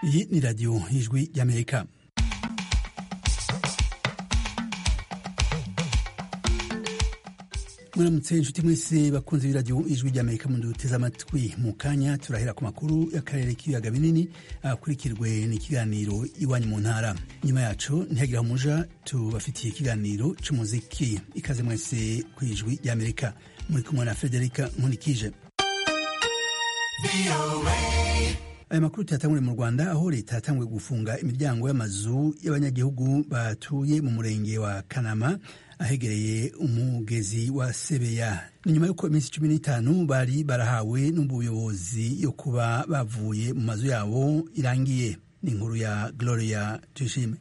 Iyi ni radiyo y'ijwi ry'Amerika muramutse inshuti mwese bakunze b'iradiyo ijwi ry'amerika mu duteze amatwi mu kanya turahera ku makuru y'akarere k'ibiyaga binini akurikirwe n'ikiganiro iwanyu mu ntara nyuma yacu ntihagire umuja tubafitiye ikiganiro cy'umuziki ikaze mwese ku ijwi ry'amerika muri kumwe na frederica nkunikije aya makuru tuyatangure mu rwanda aho leta yatanguye gufunga imiryango y'amazu y'abanyagihugu batuye mu murenge wa kanama ahegereye umugezi wa sebeya ni nyuma y'uko iminsi cumi n'itanu bari barahawe n'ubuyobozi yo kuba bavuye mu mazu yabo irangiye ni inkuru ya gloria tuyishime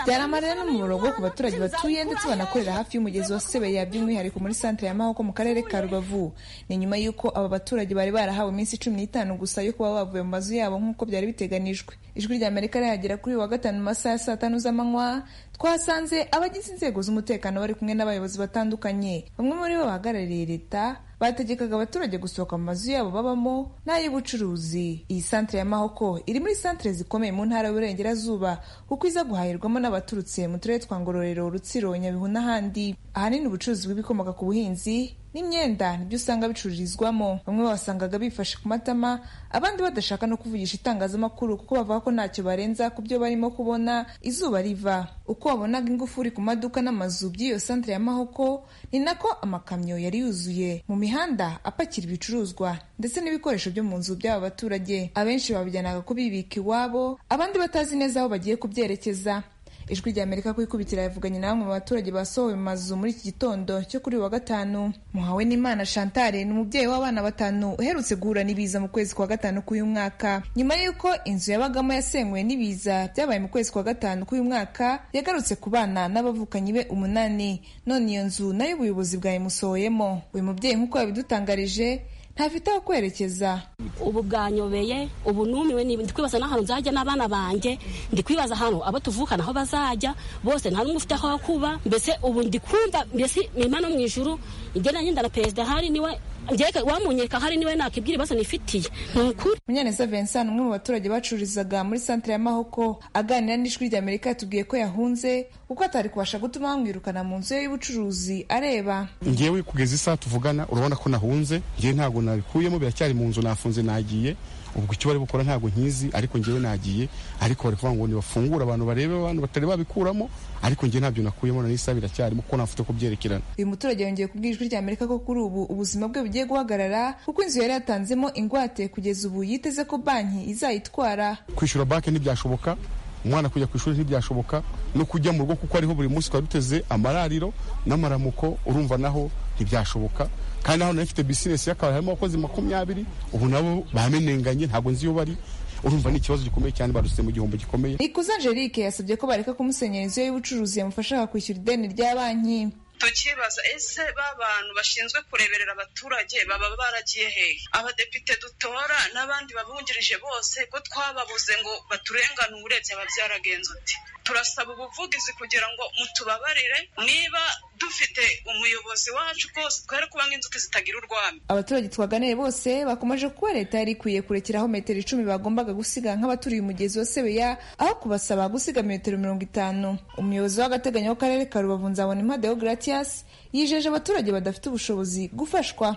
byari amarira n'umumaro wo ku baturage batuye ndetse banakorera hafi y'umugezi wa sebeya by'umwihariko muri santere ya mahoko mu karere ka rubavu ni nyuma y'uko aba baturage bari barahawe iminsi cumi n'itanu gusa yo kuba bavuye mu mazu yabo nk'uko byari biteganijwe ijwi rya amerika rihagera kuri wa gatanu mu masaha ya saa tanu z'amanywa twasanze abagize inzego z'umutekano bari kumwe n'abayobozi batandukanye bamwe muri bo bahagarariye leta bategekaga abaturage gusohoka mu mazu yabo babamo n'ay'ubucuruzi iyi santere ya mahoko iri muri santere zikomeye mu ntara y'uburengerazuba kuko iza guhahirwamo n'abaturutse mu turere twa ngororero rutsiro nyabihu n'ahandi ahanini ubucuruzi bw'ibikomoka ku buhinzi n'imyenda nibyo usanga bicururizwamo bamwe basangaga bifashe ku matama abandi badashaka no kuvugisha itangazamakuru kuko bavuga ko ntacyo barenza ku byo barimo kubona izuba riva uko wabonaga ingufuri ku maduka n'amazu by'iyo santere ya mahoko ni nako amakamyo yari yuzuye mu mihanda apakira ibicuruzwa ndetse n'ibikoresho byo mu nzu by'aba baturage abenshi babijyanaga kubibika iwabo abandi batazi neza aho bagiye kubyerekeza ijwi rya amerika ku ikubitira yavuganye na bamwe mu baturage basohowe mu mazu muri iki gitondo cyo kuri wa gatanu muhawe n'imana shantare ni umubyeyi w'abana batanu uherutse guhura n'ibiza mu kwezi kwa gatanu k'uyu mwaka nyuma y'uko inzu yabagamo yasenywe n'ibiza byabaye mu kwezi kwa gatanu k'uyu mwaka yagarutse ku bana n'abavukanyi be umunani none iyo nzu nayo ubuyobozi bwayimusohoyemo uyu mubyeyi nk'uko yabidutangarije ntafite aho kwerekeza ubu bwanyobeye ubu numiwe ndi kwibaza n'ahantu nzajya n'abana banjye ndi kwibaza ahantu abo tuvukana aho bazajya bose nta n'umwe ufite aho kuba mbese ubu ndi kumva mbese imana mu ijuru igenda nyenda na perezida hari niwe njyeka wamunyereka hari niwe nakibwira ibibazo nifitiye ni ukuri munyaneza vincent umwe mu baturage bacururizaga muri santere ya mahoko aganira n'ijwi rya amerika yatubwiye ko yahunze kuko atari kubasha gutuma bamwirukana mu nzu ye y'ubucuruzi areba ngewe kugeza isaha tuvugana urabona ko nahunze ngewe ntabwo nabikuyemo biracyari mu nzu nafunze nagiye ubwo icyo bari bukora ntabwo nkizi ariko ngewe nagiye ariko bari kuvuga ngo ntibafungure abantu barebe abantu batari babikuramo ariko ngewe ntabyo nakuyemo na n'isaha biracyarimo kuko ntafite ko byerekerana uyu muturage yongeye kubwira ijwi rya amerika ko kuri ubu ubuzima bwe bugiye guhagarara kuko inzu yari yatanzemo ingwate kugeza ubu yiteze ko banki izayitwara kwishyura banki ntibyashoboka umwana kujya ku ishuri ntibyashoboka no kujya mu rugo kuko ariho buri munsi twari duteze amarariro n'amaramuko urumva naho ntibyashoboka kandi naho nari mfite bizinesi y'akabari harimo abakozi makumyabiri ubu nabo bamenenganye ntabwo nzi iyo bari urumva ni ikibazo gikomeye cyane barutse mu gihombo gikomeye ikuze angelique yasabye ko bareka kumusenyera inzu ye y'ubucuruzi yamufasha kwishyura ideni rya banki tukibaza ese b'abantu bashinzwe kureberera abaturage baba baragiye hehe abadepite dutora n'abandi babungirije bose ko twababuze ngo baturenganure byaba byaragenze uti turasaba ubuvugizi kugira ngo mutubabarire niba dufite umuyobozi wacu rwose twere kuba nk'inzuki zitagira urwamo abaturage twaganiye bose bakomeje kuba leta yari ikwiye kurekeraho metero icumi bagombaga gusiga nk'abaturiye umugezi wa sebeya aho kubasaba gusiga metero mirongo itanu umuyobozi w'agateganyo w'akarere ka rubavu nzabona impade gratiyasi yijeje abaturage badafite ubushobozi gufashwa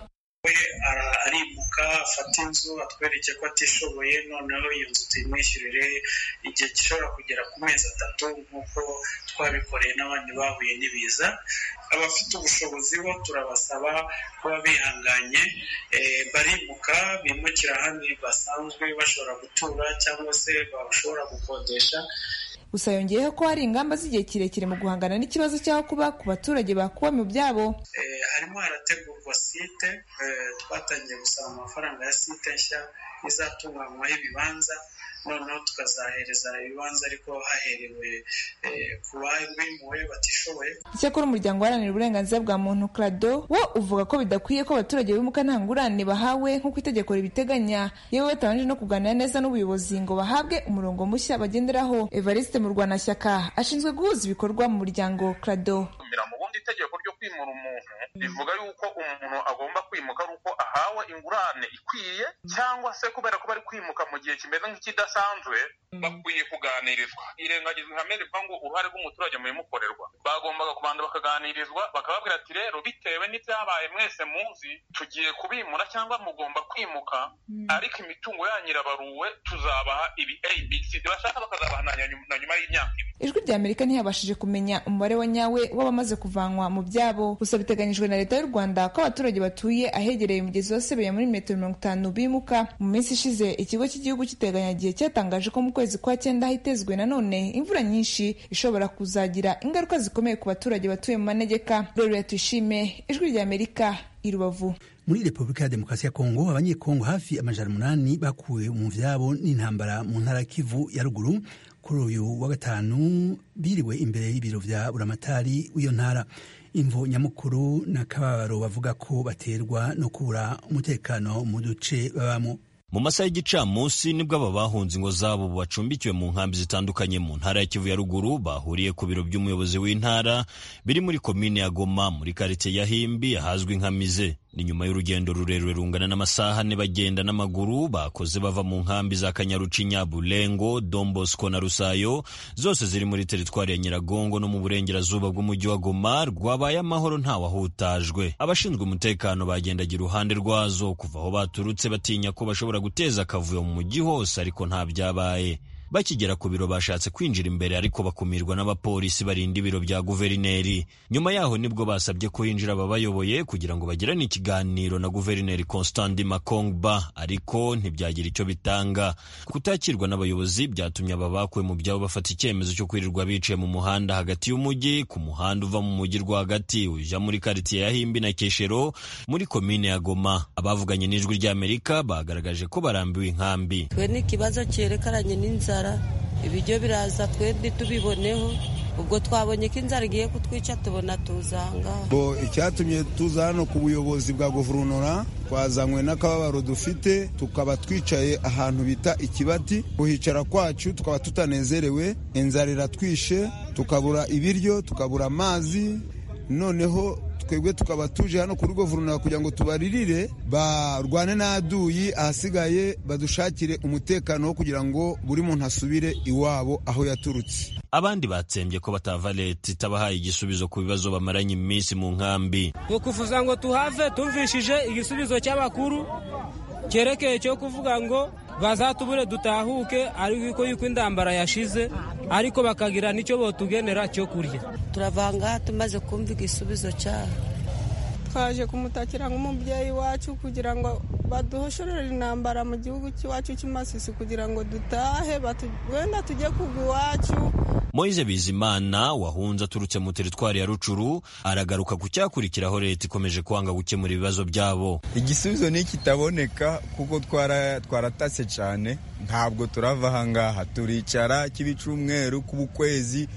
we arimuka afata inzu atwereke ko atishoboye noneho iyo nzu tuyimwishyurire igihe gishobora kugera ku mezi atatu nk'uko twabikoreye n'abandi bahuye n'ibiza abafite ubushobozi bo turabasaba kuba bihanganye barimuka bimukira ahandi basanzwe bashobora gutura cyangwa se bashobora gukodesha gusa yongeyeho ko hari ingamba z'igihe kirekire mu guhangana n'ikibazo cy'aho kuba ku baturage bakuba mu byabo harimo harategurwa site twatangiye gusaba amafaranga ya site nshya izatunganywaho ibibanza noneho tukazahereza ibibanza ariko haherewe ku babimuwe batishoboye icyakora umuryango uharanira uburenganzira bwa muntu krado wo uvuga ko bidakwiye ko abaturage bimuka nta ngurane bahawe nk'uko itegeko ribiteganya yewe batabanje no kuganira neza n'ubuyobozi ngo bahabwe umurongo mushya bagenderaho evariste murwanashyaka ashinzwe guhuza ibikorwa mu muryango krado itegeko ryo kwimura umuntu rivuga yuko umuntu agomba kwimuka ari uko ahawe ingurane ikwiye cyangwa se kubera ko bari kwimuka mu gihe kimeze nk'ikidasanzwe bakwiye kuganirizwa irengagizwa ihame rivuga ngo uruhare rw'umuturage mu bimukorerwa bagombaga kubanza bakaganirizwa bakababwira ati rero bitewe n'ibyabaye mwese muzi tugiye kubimura cyangwa mugomba kwimuka ariko imitungo yanyu irabaruwe tuzabaha ibi abc bashaka bakazabaha na nyuma y'imyaka ibiri ijwi rya amerika ntiyabashije kumenya umubare wa nyawe w'abamaze kuvanwa mu byabo gusa biteganyijwe na leta y'u rwanda ko abaturage batuye ahegereye umugezi wa sebeya muri metero mirongo itanu bimuka mu minsi ishize ikigo cy'igihugu cy'iteganyagihe cyatangaje ko mu kwezi kwa cyenda hitezwe nanone imvura nyinshi ishobora kuzagira ingaruka zikomeye ku baturage batuye mu manegeka rero tuyishime ijwi rya amerika i rubavu muri repubulika ya demokarasi ya kongo abanyekongo hafi amajana umunani bakuwe mu vyabo n'intambara mu ntara kivu ya ruguru kuri uyu wa gatanu biriwe imbere y'ibiro vya buramatari w'iyo ntara imvo nyamukuru na kababaro bavuga ko baterwa no kubura umutekano mu duce babamo mu masaha y'igicamunsi nibwo aba bahunze ingo zabo bacumbikiwe mu nkambi zitandukanye mu ntara ya kivu ya ruguru bahuriye ku biro by'umuyobozi w'intara biri muri komine ya goma muri karitsiye ya himbi ahazwi nka mize ni nyuma y'urugendo rurerure rungana n'amasaha ane bagenda n'amaguru bakoze bava mu nkambi za kanyarucinya bulengo dombosco na rusayo zose ziri muri teritwari ya nyiragongo no mu burengerazuba bw'umujyi wa goma rwabaye amahoro ntawahutajwe abashinzwe umutekano bagendaga iruhande rwazo kuva aho baturutse batinya ko bashobora guteza akavuyo mu mujyi hose ariko nta byabaye bakigera ku biro bashatse kwinjira imbere ariko bakumirwa n'abapolisi barinda ibiro bya guverineri nyuma yaho nibwo basabye ko hinjira ababayoboye kugira ngo bagirane ikiganiro na guverineri constandi makongba ariko ntibyagira icyo bitanga kutakirwa n'abayobozi byatumye aba bakuwe mu byabo bafata icyemezo cyo kwirirwa biciye mu muhanda hagati y'umujyi ku muhanda uva mu mujyi rwagati ujya muri karitsiye ya himbi na keshero muri komine ya goma abavuganye n'ijwi ry'amerika bagaragaje ko barambiwe inkambi twe ni ikibazo cyerekeranye n'inzara ibiryo biraza twe ntitubiboneho ubwo twabonye ko inzara igiye kutwica tubona tuzanga icyatumye tuza hano ku buyobozi bwa guverinoma twazanywe n'akababaro dufite tukaba twicaye ahantu bita ikibati kuhicara kwacu tukaba tutanezerewe inzara iratwishe tukabura ibiryo tukabura amazi noneho twebwe tukaba tuje hano kuri guverinoma kugira ngo tubaririre barwane n'aduyi ahasigaye badushakire umutekano wo kugira ngo buri muntu asubire iwabo aho yaturutse abandi batsembye ko batava leta itabahaye igisubizo ku bibazo bamaranye iminsi mu nkambi ni ukuvuza ngo tuhave tumvishije igisubizo cy'abakuru cyerekeye cyo kuvuga ngo bazatubure dutahuke ariko yuko indambara yashize ariko bakagira n'icyo botugenera cyo kurya turavanga tumaze kumva igisubizo cyaho twaje kumutakira nk'umubyeyi wacu kugira ngo baduhoshorere intambara mu gihugu cy'iwacu cy'imasisi kugira ngo dutahe wenda tujye kugwa iwacu moise bizimana wahunze aturutse mu teritwari ya rucuru aragaruka ku cyakurikiraho leta ikomeje kwanga gukemura ibibazo byabo igisubizo ni kitaboneka kuko twaratatse cyane ntabwo turava ahangaha turicara kiba icumweru kubukwezi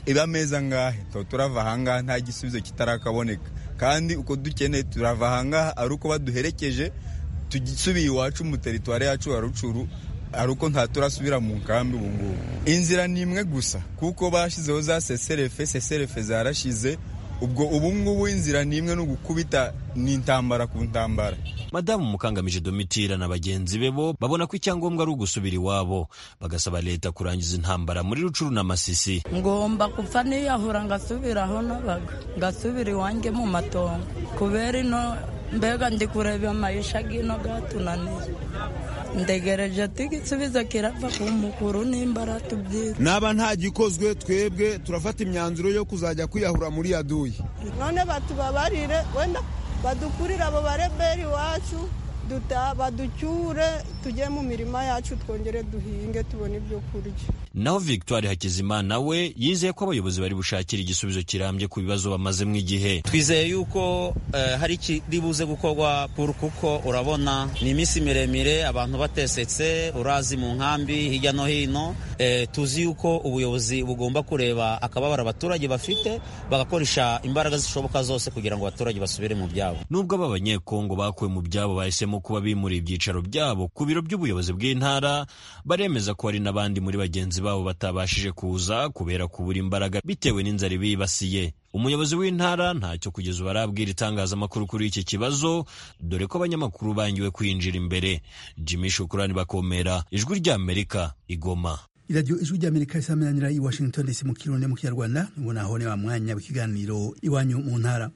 iba amezi angahe tuba turava ahangaha nta gisubizo kitarakaboneka kandi uko dukeneye turava ahangaha ari uko baduherekeje tugisubiye iwacu mu teritwari yacu ya rucuru ari uko ntaturasubira mu nkambi ubu ngubu inzira ni imwe gusa kuko bashyizeho za seserefe seserefe zarashize ubwo ubu ngubu inzira ni imwe no gukubita n'intambara ku ntambara madamu mukangamije domitira na bagenzi be bo babona ko icyangombwa ari ugusubira iwabo bagasaba leta kurangiza intambara muri rucuru na masisi ngomba kupfa niyahura ngasubira aho nabaga ngasubira iwanjye mu matongo kubera ino mbega ndi kureba amayisha gino gatunaniye ndegereje igisubizo kirava ku mukuru n'imbara tubyita naba nta gikozwe twebwe turafata imyanzuro yo kuzajya kwiyahura muri yaduyi none batubabarire wenda badukurire abo bareberi iwacu baducyure tujye mu mirima yacu twongere duhinge tubone ibyo kurya naho victoire hakizimana we yizeye ko abayobozi bari bushakire igisubizo kirambye ku bibazo bamazemo igihe twizeye yuko hari ikiri buze gukorwa puru kuko urabona ni iminsi miremire abantu batesetse urazi mu nkambi hirya no hino tuzi yuko ubuyobozi bugomba kureba akababaro abaturage bafite bagakoresha imbaraga zishoboka zose kugira ngo abaturage basubire mu byabo nubwo aba banyekongo bakuwe mu byabo bahisemo kuba bimuriye ibyicaro byabo ku biro by'ubuyobozi bw'intara baremeza ko hari n'abandi muri bagenzi babo batabashije kuza kubera kubura imbaraga bitewe n'inzara ibibasiye umuyobozi w'intara ntacyo kugeza ubu arabwira itangazamakuru kuri iki kibazo dore ko abanyamakuru bangiwe kwinjira imbere jimmy shukurani bakomera ijwi ry'amerika igoma iradiyo ijwi ry'amerika risamenyera i washington dc mu kirundi mu kinyarwanda ngo naho ni wa mwanya w'ikiganiro iwanyu mu ntara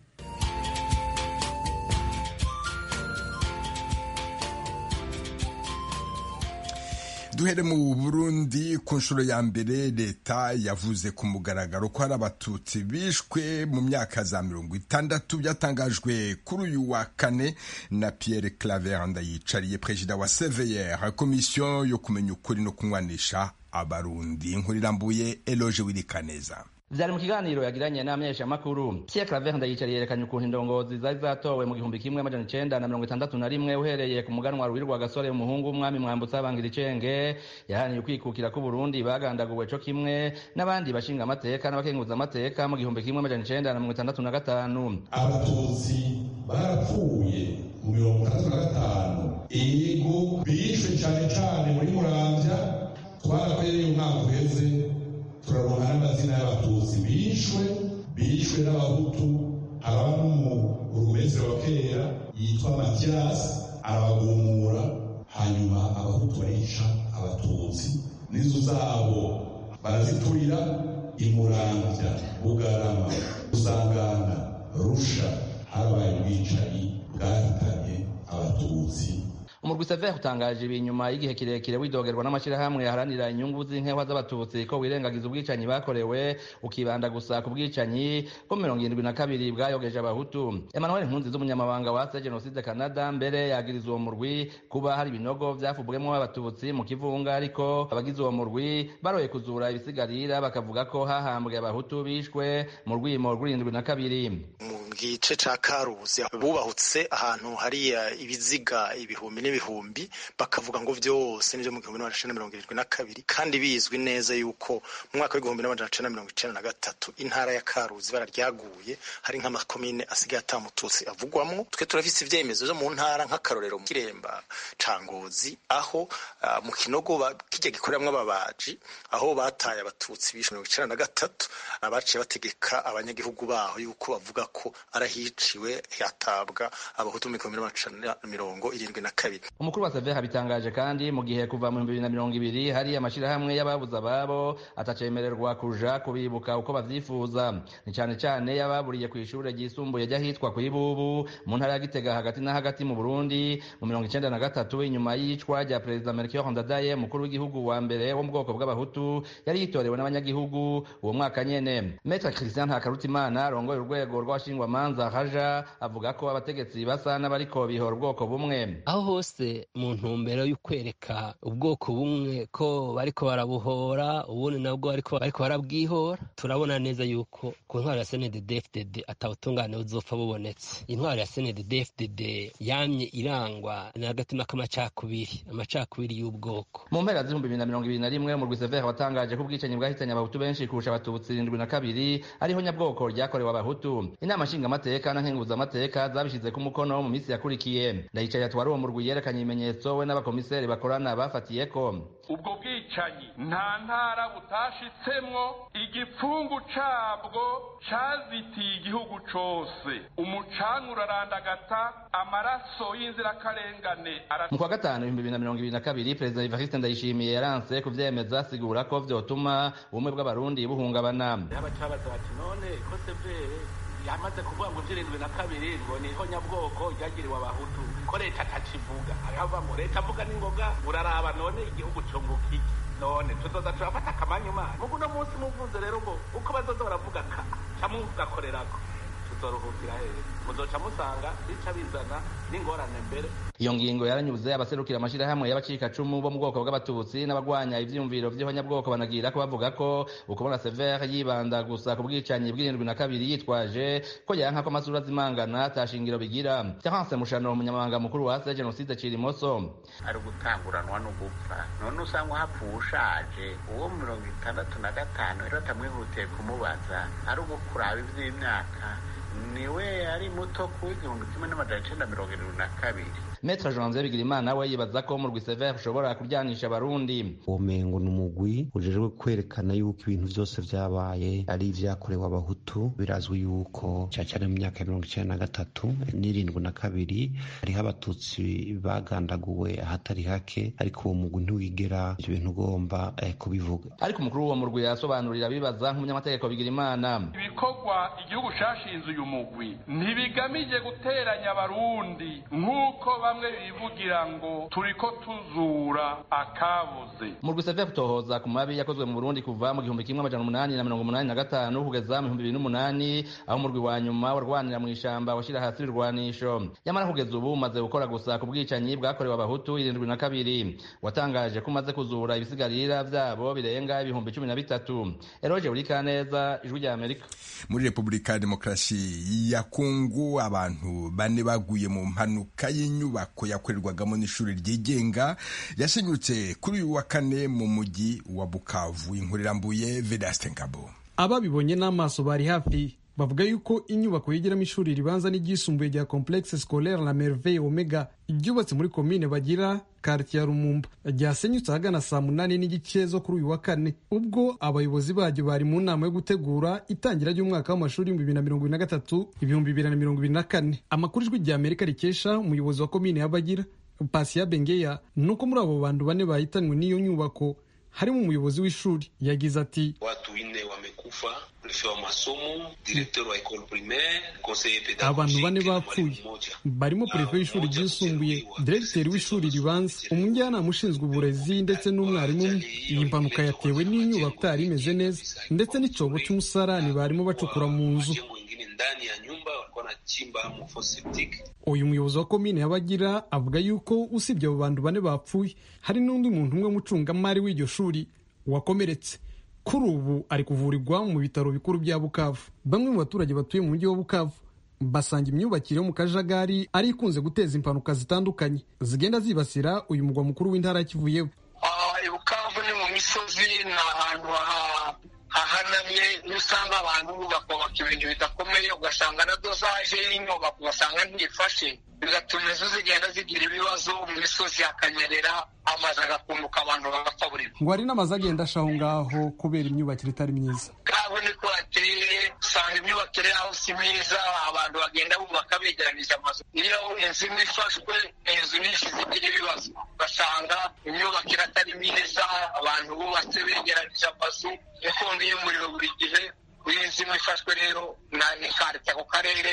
duhere mu burundi ku nshuro ya mbere leta yavuze ku mugaragaro ko hari abatutsi bishwe mu myaka za mirongo itandatu byatangajwe kuri uyu wa kane na pierre claver ndayicariye perezida wa cvr komisiyo yo kumenya ukuri no kunywanisha abarundi inkuru irambuye eloge wirikaneza byari mu kiganiro yagiranye n'abamenyeshamakuru pierre claver ndayicariye yerekanye ukuntu indongozi zari zatowe mu gihumbi kimwe amajana icenda na mirongo itandatu na rimwe uhereye ku muganwa ruhirwa gasore umuhungu w'umwami mwambutsa bangira icenge yahaniye ukwikukira k'uburundi bagandaguwe co kimwe n'abandi bashinga amateka n'abakenguza amateka mu gihumbi kimwe amajana icenda na mirongo itandatu na gatanu abatutsi barapfuye mu mirongo itandatu na gatanu ego bishwe cane cane muri muramvya twarakwereye umwaka uheze turabona n'amazina y'abatutsi bishwe bishwe n'abahutu ababa no mu urumeze wa kera yitwa matiyasi arabagumura hanyuma abahutu bayica abatutsi n'inzu zabo baraziturira imurambya bugarama usangana rusha habaye ubwicanyi bwahitanye abatutsi umurwi sever utangaje ibi nyuma y'igihe kirekire widogerwa n'amashyirahamwe yaharanira inyungu z'inkewa z'abatutsi ko wirengagiza ubwicanyi bakorewe ukibanda gusa ku bwicanyi bwo mirongo irindwi na kabiri bwayogeje abahutu emmanuel nkunzi z'umunyamabanga wa se jenoside canada mbere yagiriza uwo murwi kuba hari ibinogo byafubwemo abatutsi mu kivunga ariko abagize uwo murwi baroye kuzura ibisigarira bakavuga ko hahambwe abahutu bishwe mu rwimo rw'irindwi na kabiri mu gice ca karuzi bubahutse ahantu hari ibiziga ibihumbi n'ibihumbi bakavuga ngo byose nibyo mu gihumbi n'amajana mirongo irindwi na kabiri kandi bizwi neza yuko mu mwaka w'igihumbi n'amajana mirongo icyenda na gatatu intara ya karuzi ibara ryaguye hari nk'amakomine asigaye atamututsi avugwamo twe turafise ibyemezo byo mu ntara nk'akarorero mu kiremba cangozi aho mu kinogo kijya gikoreramo ababaji aho bataye abatutsi bishwe mirongo icyenda na gatatu abaciye bategeka abanyagihugu baho yuko bavuga ko arahiciwe hatabwa abahutu mu gihumbi n'amajana mirongo irindwi na kabiri umukuru wa save habitangaje kandi mu gihe kuva mu bihumbi bibiri na mirongo ibiri hari amashyirahamwe y'ababuze ababo atacemererwa kuja kubibuka uko bavyifuza ni cane cane y'ababuriye ku ishure ryisumbuye ry'ahitwa ku ibubu mu ntara ya gitega hagati na hagati mu burundi mu mirongo icenda na gatatu inyuma y'icwa rya perezida melchior ndadaye umukuru w'igihugu wa mbere wo mu bwoko bw'abahutu yari yitorewe n'abanyagihugu uwo mwaka nyene metre christian hakarutimana arongoye urwego rw'abashingwamanza haja avuga ko abategetsi basa n'abariko bihora ubwoko bumwe aho hose mu ntumbero yo kwereka ubwoko bumwe ko bariko barabuhora ubundi nabwo bariko barabwihora turabona neza yuko ku ntwaro ya sndd fdd atawutungane buzopfa bubonetse intwaro ya sndd fdd yamye irangwa n'agatima k'amacakubiri amacakubiri y'ubwoko mu mpera z'ibihumbi bibiri na mirongo ibiri na rimwe umurwi sever watangaje ko ubwicanyi bwahitanye abahutu benshi kurusha abatutsi irindwi na kabiri ariho nyabwoko ryakorewe abahutu inama nshingamateka na nkenguzamateka zabishyizeko umukono mu minsi yakurikiye ndayicaye atwari uwo murwi yerekanye ibimenyetso we n'abakomiseri bakorana bafatiye ko ubwo bwicanyi nta ntara butashitsemo igipfungu cabwo cazitiye igihugu cose umucanga urarandagata amaraso y'inzirakarengane mu kwa gatanu ibihumbi bibiri na mirongo ibiri na kabiri perezida evariste ndayishimiye yaranse kuvyemeza asigura ko vyotuma ubumwe bw'abarundi buhungabana n'abacabaza bati none ko severe yamaze kuvuga ngo iby'irindwi na kabiri ngo niho nyabwoko ryagiriwe abahutu ko leta atakivuga aravuga ngo leta avuga n'ingoga uraraba none igihugu cungukiki none tuzoza turafata akamanyumanya mugu uno munsi muvuze rero ngo uko bazoza baravuga ka camwe mugakorerako tuzoruhukira heza muzoca musanga bica bizana n'ingorane mbere iyo ngingo yaranyuze abaserukira amashirahamwe y'abacikacumu bo mu bwoko bw'abatutsi n'abagwanya ivyiyumviro vy'ihonyabwoko banagira ko bavuga ko ukubona sever yibanda gusa ku bwicanyi bw'irindwi na kabiri yitwaje ko yanka ko amasura azimangana ata shingiro bigira terence mushano umunyamabanga mukuru wa se jenoside cirimoso ari gutanguranwa no gupfa none usanga hapfuye ushaje uwo mirongo itandatu na gatanu rero atamwihutiye kumubaza ari ugukuraba ivy'imyaka niwe ari muto ku igihumbi kimwe n'amajana icyenda mirongo irindwi na kabiri Maître Janvier Bigirimana we yibaza ko mu Rwisevere ushobora kuryanisha abarundi ubumengo ni umugwi ujejwe kwerekana yuko ibintu byose byabaye ari ibyakorewe abahutu birazwi yuko cyane cyane mu myaka ya mirongo icyenda na gatatu n'irindwi na kabiri hariho abatutsi bagandaguwe ahatari hake ariko uwo mugwi ntiwigera ibyo bintu ugomba eh, kubivuga ariko umukuru w'uwo murwi yasobanurira abibaza nk'umunyamategeko Bigirimana ibikorwa igihugu cyashinze uyu mugwi ntibigamije guteranya abarundi nk'uko bamwe bivugira ngo turiko tuzura akabuze mu Rwisevere tohoza ku mabi yakozwe mu Burundi kuva mu gihumbi kimwe amajana umunani na mirongo umunani na gatanu kugeza mu bihumbi bibiri n'umunani aho umurwi wa nyuma warwanira mu ishamba washyira hasi irwanisho nyamara kugeza ubu umaze gukora gusa ku bwicanyi bwakorewe abahutu irindwi na kabiri watangaje ko umaze kuzura ibisigarira byabo birenga ibihumbi cumi na bitatu eroge burikaneza ijwi rya amerika muri repubulika ya demokarasi ya kongo abantu bane baguye mu mpanuka y'inyubako yakorerwagamo n'ishuri ryigenga yasenyutse kuri uyu wa kane mu mujyi wa bukavu inkuru irambuye vedasite ngabo ababibonye n'amaso bari hafi bavuga yuko inyubako yigiramo ishuri ribanza n'iryisumbuye rya complexe scolaire la merveille omega ryubatse muri komine bagira karitiye ya rumumba ryasenyutse ahagana saa munani n'igice zo kuri uyu wa kane ubwo abayobozi baryo bari mu nama yo gutegura itangira ry'umwaka w'amashuri ibihumbi bibiri na mirongo ibiri na gatatu ibihumbi bibiri na mirongo ibiri na kane amakuru ijwi rya amerika rikesha umuyobozi wa komine ya bagira pasiya bengeya ni uko muri abo bantu bane bahitanywe n'iyo nyubako harimo umuyobozi w'ishuri yagize ati watu wine wamekufa mrefe wa masomo directeur wa école primaire conseiller pédagogique abantu bane bapfuye barimo prefe w'ishuri ryisumbuye diregiteri w'ishuri ribanza umujyanama ushinzwe uburezi ndetse n'umwarimu umwe iyi mpanuka yatewe n'inyubako itari imeze neza ndetse n'icobo cy'umusarani barimo bacukura mu nzu ndani ya nyumba walikuwa wanachimba mfo septic. uyu muyobozi wa komine y'abagira avuga yuko usibye abo bantu bane bapfuye hari n'undi muntu umwe w'umucungamari w'iryo shuri wakomeretse kuri ubu ari kuvurirwa mu bitaro bikuru bya bukavu bamwe mu baturage batuye mu mujyi wa bukavu basanga imyubakire yo mu kajagari ari ikunze guteza impanuka zitandukanye zigenda zibasira uyu mugwa mukuru w'intara yakivuyeho bukavu ni mu misozi ni ahantu hahanamye iyo usanga abantu bakubaka ibintu bidakomeye ugasanga na dozaje y'inyubako ugasanga ntifashe bigatuma inzu zigenda zigira ibibazo mu misozi hakanyerera amazi agakunduka abantu bagapfa buri ngo hari n'amazu agenda ashaho ngaho kubera imyubakire itari myiza kabo niko hateye usanga imyubakire yaho si myiza abantu bagenda bubaka begeranije amazu iyo inzu imwe ifashwe inzu nyinshi zigira ibibazo ugasanga imyubakire atari myiza abantu bubatse begeranije amazu inkongi y'umuriro buri gihe iyo inzu imwe ifashwe rero ntikarite ako karere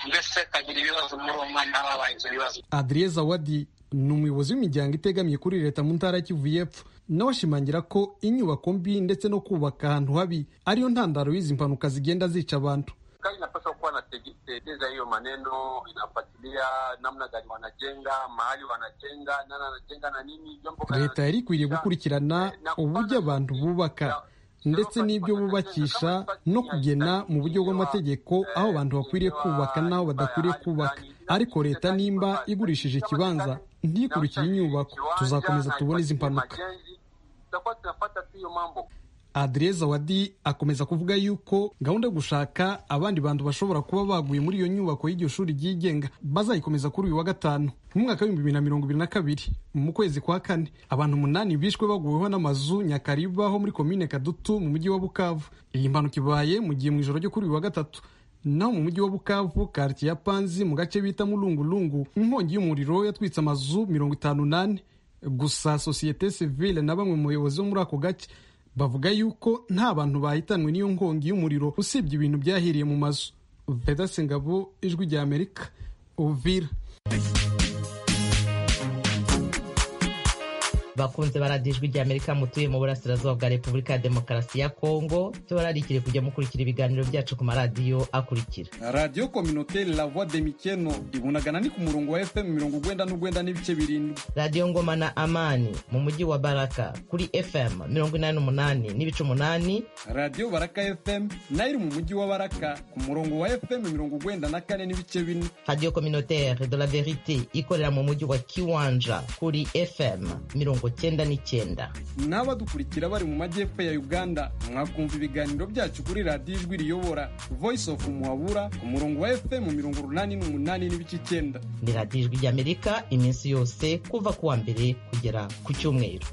mbese kagira ibibazo muri uwo mwanya haba habaye ibyo bibazo adriye zawadi ni umuyobozi w'imiryango itegamiye kuri leta mu ntara kivu y'epfo nawe ashimangira ko inyubako mbi ndetse no kubaka ahantu habi ariyo ntandaro y'izi mpanuka zigenda zica abantu serikali inapaswa kuwa na teketeza hiyo maneno, inafuatilia namna gani wanajenga, mahali wanajenga, nani anajenga na nini, jambo gani leta yari ikwiriye gukurikirana uburyo abantu bubaka ndetse n'ibyo bubakisha no kugena mu buryo bw'amategeko aho abantu bakwiriye kubaka n'aho badakwiriye kubaka ariko leta nimba igurishije ikibanza ntikurikire inyubako tuzakomeza tubone izi mpanuka tutakuwa tunafuata tu hiyo mambo adereza wadi akomeza kuvuga yuko gahunda yo gushaka abandi bantu bashobora kuba baguye muri iyo nyubako y'iryo shuri ryigenga bazayikomeza kuri uyu wa gatanu mu mwaka w'ibihumbi bibiri na mirongo ibiri na kabiri mu kwezi kwa kane abantu umunani bishwe baguweho n'amazu nyakariba ho muri komine kadutu mu mujyi wa bukavu iyi mpanuka ibaye mu gihe mu ijoro ryo kuri uyu wa gatatu naho mu mujyi wa bukavu karitsiye ya panzi mu gace bita murungurungu inkongi y'umuriro yatwitse amazu mirongo itanu n'ane gusa sosiyete sivile na bamwe mu bayobozi bo muri ako gace bavuga yuko nta bantu bahitanwe n'iyo nkongi y'umuriro usibye ibintu byahiriye mu mazu vedase ngabo ijwi rya amerika uvira bakunze baradijwi rya amerika mutuye mu burasirazuba bwa repubulika ya demokarasi ya kongo tubararikire kujya mukurikira ibiganiro byacu ku maradiyo akurikira radiyo kominoteri la voix de mikeno ibunagana ni ku murongo wa fm mirongo ugwenda n'ugwenda n'ibice birindwi radiyo ngoma na amani mu mujyi wa baraka kuri fm mirongo inani n'umunani n'ibice umunani radiyo baraka fm nayo iri mu mujyi wa baraka ku murongo wa fm mirongo ugwenda na kane n'ibice bine radiyo kominoteri de la verite ikorera mu mujyi wa kiwanja kuri fm mirongo mirongo cyenda n'icyenda n'abadukurikira bari mu majyepfo ya uganda mwakumva ibiganiro byacu kuri radiyo ijwi riyobora voice of muhabura ku murongo wa fm mirongo urunani n'umunani n'ibice icyenda ni radiyo ijwi ry'amerika iminsi yose kuva ku wa mbere kugera ku cyumweru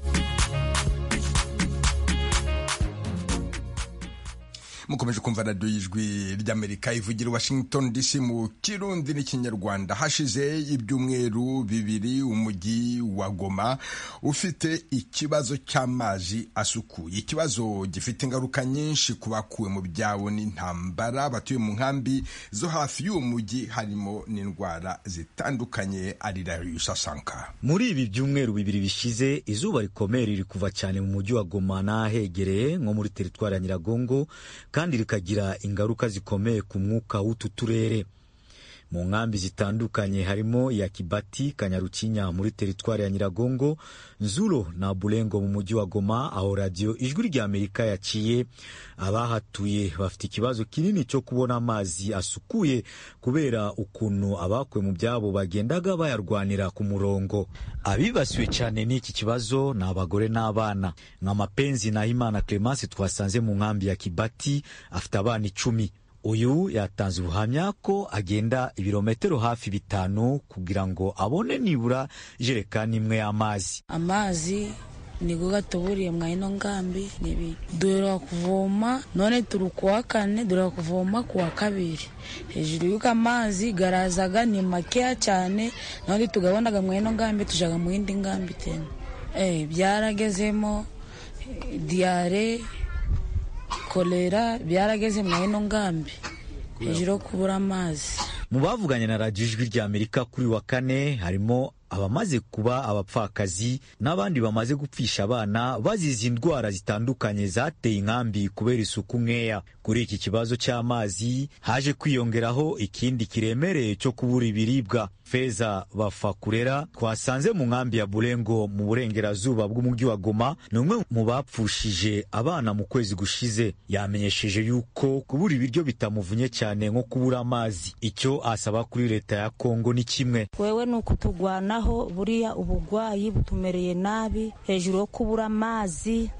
mukomeje kumva radiyo y'ijwi ry'amerika ivugira washington dc mu kirundi n'ikinyarwanda hashize ibyumweru bibiri umujyi wa goma ufite ikibazo cy'amazi asukuye ikibazo gifite ingaruka nyinshi ku bakuwe mu byabo n'intambara batuye mu nkambi zo hafi y'uwo mujyi harimo n'indwara zitandukanye arirayo sasanka muri ibi byumweru bibiri bishize izuba rikomeye riri kuva cyane mu mujyi wa goma n'ahegereye nko muri teritwari ya nyiragongo kandi rikagira ingaruka zikomeye ku mwuka w'utu turere mu nkambi zitandukanye harimo iya Kibati Kanyarukinya muri teritwari ya Nyiragongo Nzuro na Bulengo mu mujyi wa Goma aho radiyo ijwi rya Amerika yaciye abahatuye bafite ikibazo kinini cyo kubona amazi asukuye kubera ukuntu abakuwe mu byabo bagendaga bayarwanira ku murongo abibasiwe cyane n'iki kibazo ni abagore n'abana nka Mapenzi na Himana Clemence twasanze mu nkambi ya Kibati afite abana icumi uyu yatanze ubuhamya ko agenda ibirometero hafi bitanu kugira ngo abone nibura ijerekani imwe y'amazi amazi nigo gatuburiye mwahino ngambi nibi duhera kuvoma none turi kuwa kane duhera kuvoma kuwa kabiri hejuru y'uko amazi garazaga ni makeya cyane none tugabonaga mwahino ngambi tujaga mu yindi ngambi tena eh byaragezemo diyare kolera byarageze mu ino ngambi hejuru yo kubura amazi mu bavuganye na radiyo ijwi rya amerika kuri wa kane harimo abamaze kuba abapfakazi n'abandi bamaze gupfisha abana bazize indwara zitandukanye zateye inkambi kubera isuku nkeya kuri iki kibazo cy'amazi haje kwiyongeraho ikindi kiremereye cyo kubura ibiribwa feza bafakurera twasanze mu nkambi ya burengo mu burengerazuba bw'umujyi wa goma ni umwe mu bapfushije abana mu kwezi gushize yamenyesheje yuko kubura ibiryo bitamuvunnye cyane nko kubura amazi icyo asaba kuri leta ya kongo ni kimwe wewe ni ukutugwanaho buriya ubugwayi butumereye nabi hejuru yo kubura amazi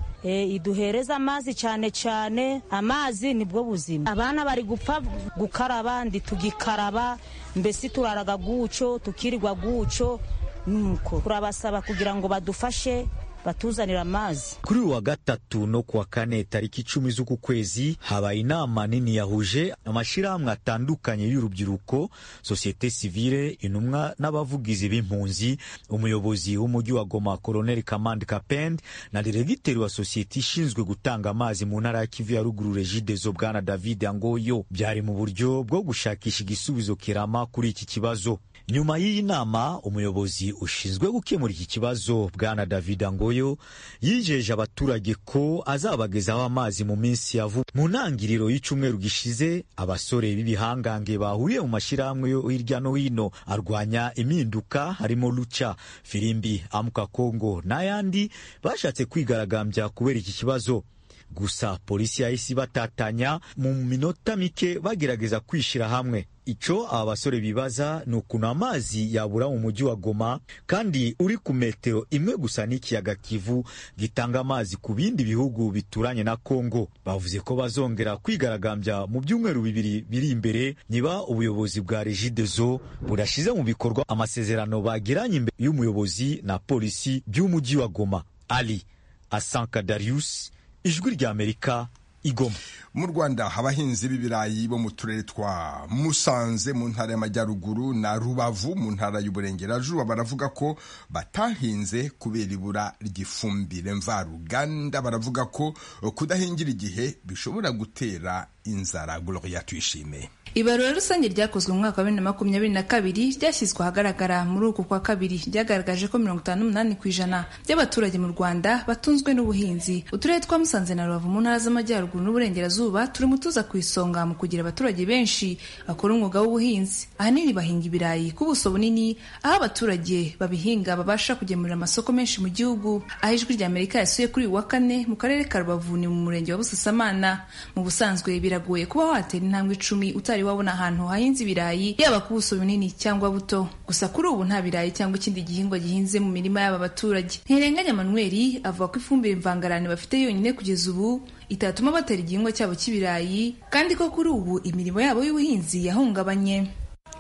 iduhereza amazi cyane cyane amazi nibwo buzima abana bari gupfa gukaraba ndi tugikaraba mbese turaraga guco tukirirwa guco nuko turabasaba kugira ngo badufashe batuzanira amazi kuri uwa gatatu no kuwa kane tariki icumi z'uku kwezi habaye inama nini yahuje amashyirahamwe atandukanye y'urubyiruko sosiyete sivile intumwa n'abavugizi b'impunzi umuyobozi w'umujyi wa goma koroneli kamandi kapend na diregiteri wa sosiyete ishinzwe gutanga amazi mu ntara ya kivu ya ruguru regidezo bwana david angoyo byari mu buryo bwo gushakisha igisubizo kirama kuri iki kibazo nyuma y'iyi nama umuyobozi ushinzwe gukemura iki kibazo bwana david angoyo yijeje abaturage ko azabagezaho amazi mu minsi ya vuba mu ntangiriro y'icyumweru gishize abasore b'ibihangange bahuriye mu mashyirahamwe yo hirya no hino arwanya impinduka harimo luca firimbi amuka kongo n'ayandi bashatse kwigaragambya kubera iki kibazo gusa polisi yahise ibatatanya mu minota mike bagerageza kwishyira hamwe icyo aba basore bibaza ni ukuntu amazi yabura mu mujyi wa goma kandi uri ku metero imwe gusa n'ikiyaga kivu gitanga amazi ku bindi bihugu bituranye na kongo bavuze ko bazongera kwigaragambya mu byumweru bibiri biri imbere niba ubuyobozi bwa regidezo budashyize mu bikorwa amasezerano bagiranye imbere y'umuyobozi na polisi by'umujyi wa goma ali asanka darius ijwi rya amerika igoma mu rwanda abahinzi b'ibirayi bo mu turere twa musanze mu ntara y'amajyaruguru na rubavu mu ntara y'uburengerazuba baravuga ko batahinze kubera ibura ry'ifumbire mvaruganda baravuga ko kudahingira igihe bishobora gutera inzara gloria tuyishime ibarura rusange ryakozwe mu mwaka wa bibiri na makumyabiri na kabiri ryashyizwe ahagaragara muri uku kwa kabiri ryagaragaje ko mirongo itanu n'umunani ku ijana by'abaturage mu rwanda batunzwe n'ubuhinzi uturere twa musanze na rubavu mu ntara z'amajyaruguru n'uburengerazuba turimo tuza ku isonga mu kugira abaturage benshi bakora umwuga w'ubuhinzi ahanini bahinga ibirayi ku buso bunini aho abaturage babihinga babasha kugemurira amasoko menshi mu gihugu aho ijwi rya amerika yasuye kuri uyu wa kane mu karere ka rubavu ni mu murenge wa busasamana mu busanzwe biragoye kuba watera intambwe icumi utari utabaye wabona ahantu hahinze ibirayi yaba ku buso bunini cyangwa buto gusa kuri ubu nta birayi cyangwa ikindi gihingwa gihinze mu mirima y'aba baturage ntirenganya manuel avuga ko ifumbire mvangarane bafite yonyine kugeza ubu itatuma batera igihingwa cyabo cy'ibirayi kandi ko kuri ubu imirimo yabo y'ubuhinzi yahungabanye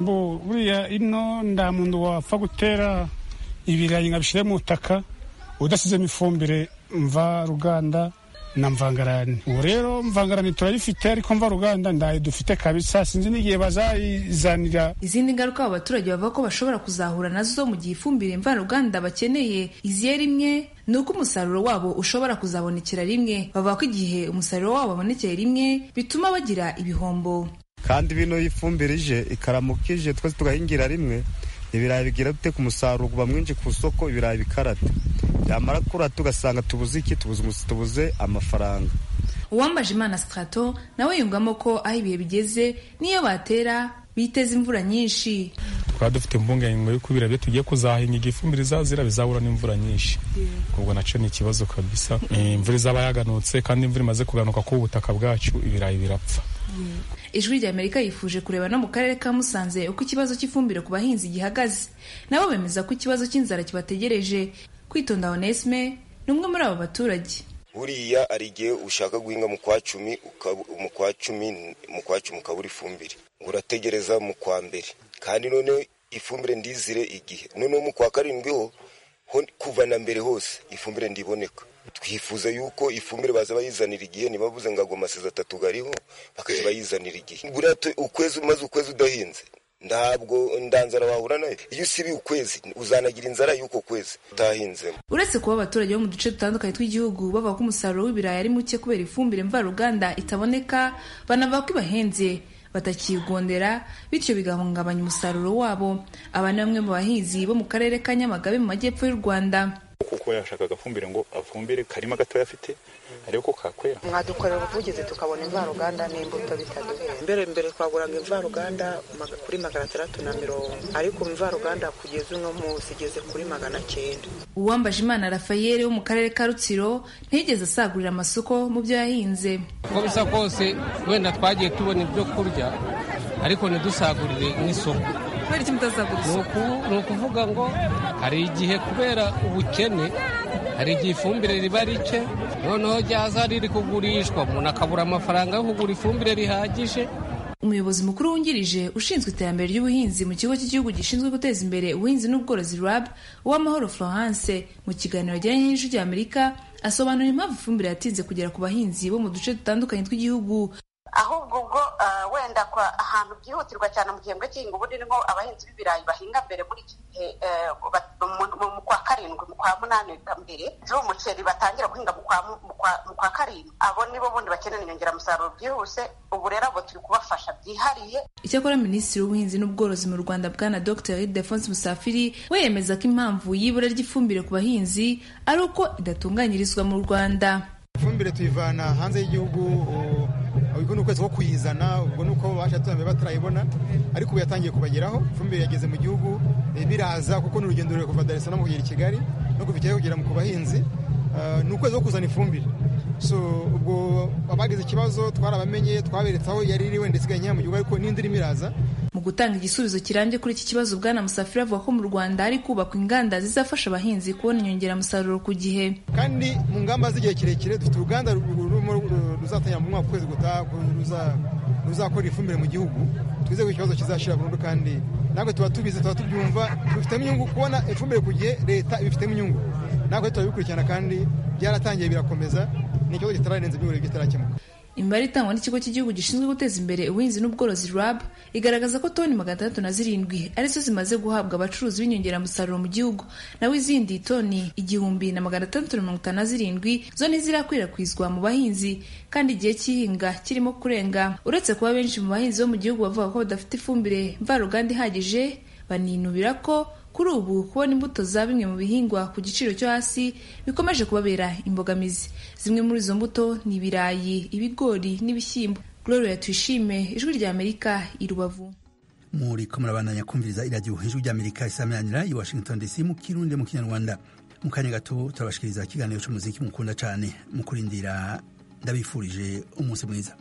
mbu buriya ino nta muntu wapfa gutera ibirayi ngo abishyire mu butaka udasizemo ifumbire mvaruganda na mvangarani ubu rero mvangarani turayifite ariko mvaruganda ndayo dufite kabisa sinzi n'igihe bazayizanira izindi ngaruka abo baturage bavuga ko bashobora kuzahura nazo mu gihe ifumbire mvaruganda bakeneye iziye rimwe ni uko umusaruro wabo ushobora kuzabonekera rimwe bavuga ko igihe umusaruro wabo wabonekeye rimwe bituma bagira ibihombo kandi bino ifumbire ije ikaramuka ije twese tugahingira rimwe ibirayi bigira dute ku musaruro uba mwinshi ku isoko ibirayi bikarata byamara kurata ugasanga tubuze iki tubuze amafaranga uwambaje imana sitarato nawe yungamo ko aho ibihe bigeze n'iyo batera biteza imvura nyinshi twaba dufite impungenge yuko ibirayi byo tugiye kuzahinga ifumbire izazira bizahura n'imvura nyinshi ubwo nacyo ni ikibazo kabisa imvura izaba yaganutse kandi imvura imaze kuganuka ku butaka bwacu ibirayi birapfa ijwi ry'amerika yifuje kureba no mu karere ka musanze uko ikibazo cy'ifumbire ku bahinzi gihagaze nabo bemeza ko ikibazo cy'inzara kibategereje kwitonda onesme ni umwe muri abo baturage buriya ari igihe ushaka guhinga mu kwa cumi mu kwa cumi mu kwa cumi ukabura ifumbire ngo urategereza mu kwa mbere kandi noneho ifumbire ndizire igihe noneho mu kwa karindwi ho kuva na mbere hose ifumbire ndiboneka twifuza yuko ifumbire baza bayizanira igihe ntibabuze ngo agwa amasiza atatu gariho bakajya bayizanira igihe buriya ukwezi umaze ukwezi udahinze ntabwo ndanzara wahura nayo iyo usibiye ukwezi uzanagira inzara y'uko kwezi utahinzemo uretse kuba abaturage bo mu duce dutandukanye tw'igihugu bavuga ko umusaruro w'ibirayi ari muke kubera ifumbire mvaruganda itaboneka banavuga ko ibahenze batakigondera bityo bigahungabanya umusaruro wabo aba ni bamwe mu bahinzi bo mu karere ka nyamagabe mu majyepfo y'u rwanda kuko yashaka agafumbire ngo afumbire karima gatoya afite ariko ko kakwera mwadukorera ubuvugizi tukabona imvaruganda n'imbuto bitaduhera mbere mbere twaguranga imvaruganda kuri magana atandatu na mirongo ariko imvaruganda kugeza uno munsi igeze kuri magana cyenda uwambaje imana rafael wo mu karere ka rutsiro ntiyigeze asagurira amasoko mu byo yahinze uko bisa kose wenda twagiye tubona ibyo kurya ariko ntidusagurire nk'isoko kubera icyo mutazagura isoko ni ukuvuga ngo hari igihe kubera ubukene hari igihe ifumbire riba rike noneho ryaza riri kugurishwa umuntu akabura amafaranga yo kugura ifumbire rihagije umuyobozi mukuru wungirije ushinzwe iterambere ry'ubuhinzi mu kigo cy'igihugu gishinzwe guteza imbere ubuhinzi n'ubworozi rab uwamahoro florence mu kiganiro ajyanye n'ijwi ry'amerika asobanura impamvu ifumbire yatinze kugera ku bahinzi bo mu duce dutandukanye tw'igihugu ahubwo ubwo wenda kwa ahantu byihutirwa cyane mu gihembwe cy'ihinga ubundi niho abahinzi b'ibirayi bahinga mbere muri iki gihe mu kwa karindwi mu kwa munani mbere z'umuceri batangira guhinga mu kwa karindwi abo nibo bundi bakenera inyongeramusaruro byihuse ubu rero abo turi kubafasha byihariye icyakora minisitiri w'ubuhinzi n'ubworozi mu rwanda bwana dr defonse musafiri we yemeza ko impamvu y'ibura ry'ifumbire ku bahinzi ari uko idatunganyirizwa mu rwanda ifumbire tuyivana hanze y'igihugu ubwo ni ukwezi ko kuyizana ubwo ni uko babasha turambe batarayibona ariko ubu yatangiye kubageraho ifumbire yageze mu gihugu biraza kuko ni urugendo rurerure kuva Dar es Salaam kugera i Kigali no kuva i Kigali kugera ku bahinzi ni ukwezi ko kuzana ifumbire so ubwo abagize ikibazo twarabamenye twaberetse aho yari iri wenda isigaye nkeya mu gihugu ariko n'indi irimo iraza mu gutanga igisubizo kirambye kuri iki kibazo bwana musafiri avuga ko mu rwanda hari kubakwa inganda zizafasha abahinzi kubona inyongeramusaruro ku gihe kandi mu ngamba z'igihe kirekire dufite uruganda ruzatangira mu mwaka ukwezi gutaha ruzakora ifumbire mu gihugu twizeye ko ikibazo kizashira burundu kandi natwe tuba tubizi tuba tubyumva tubifitemo inyungu kubona ifumbire ku gihe leta ibifitemo inyungu natwe turabikurikirana kandi byaratangiye birakomeza ni ikibazo kitararenze by'uburezi kitarakemuka imibare itangwa n'ikigo cy'igihugu gishinzwe guteza imbere ubuhinzi n'ubworozi rab igaragaza ko toni magana atandatu na zirindwi arizo zimaze guhabwa abacuruzi b'inyongeramusaruro mu gihugu naho izindi toni igihumbi na magana atandatu na mirongo itanu na zirindwi zo ntizirakwirakwizwa mu bahinzi kandi igihe cy'ihinga kirimo kurenga uretse kuba benshi mu bahinzi bo mu gihugu bavuga ko badafite ifumbire mvaruganda ihagije baninubira ko kuri ubu kubona imbuto za bimwe mu bihingwa ku giciro cyo hasi bikomeje kubabera imbogamizi zimwe muri izo mbuto ni ibirayi ibigori n'ibishyimbo gloria tuyishime ijwi rya amerika i rubavu muri ko murabandanya kumviriza iragiho ijwi rya amerika isameranira i washington dc mu kirundi mu kinyarwanda mu kanya gato turabashikiriza ikiganiro cy'umuziki mukunda cyane mu kurindira ndabifurije umunsi mwiza